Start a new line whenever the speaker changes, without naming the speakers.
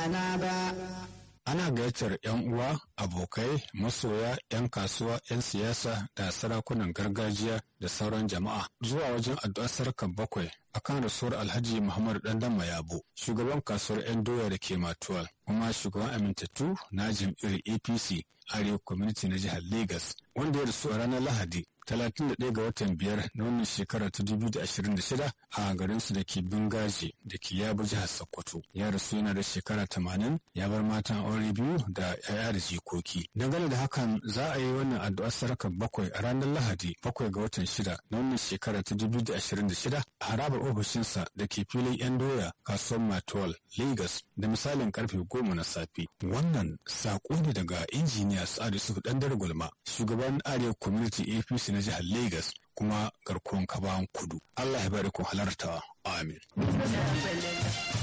amana ba.
Ana gayyatar 'yan uwa, abokai, masoya, 'yan kasuwa, 'yan siyasa da sarakunan gargajiya da sauran jama'a zuwa wajen addu'ar sarkar bakwai akan rasuwar Alhaji Muhammadu Dandan Mayabo, shugaban kasuwar 'yan doya da ke Matuwal, kuma shugaban amintattu na jam'iyyar APC Arewa Community na jihar Legas, wanda ya rasu a ranar Lahadi 31 ga watan biyar na wannan shekara ta 2026 a garinsu da ke Bingaji da ke Yabo jihar Sokoto. Ya rasu yana da shekara 80 ya bar matan aure biyu da 'ya'ya da jikoki. Dangane da hakan za a yi wannan addu'ar sarakar bakwai a ranar Lahadi bakwai ga watan shida na wannan shekara ta 2026 a harabar ofishinsa da ke filin 'yan doya kasuwar Matuwal, Lagos da misalin karfe goma na safe. Wannan saƙo ne daga injiniya Sa'adu Yusuf Dandar Gulma, shugaban Arewa Community APC na jihar Lagos kuma garkuwan kabawan kudu. Allah ya bari ku halarta. Amin.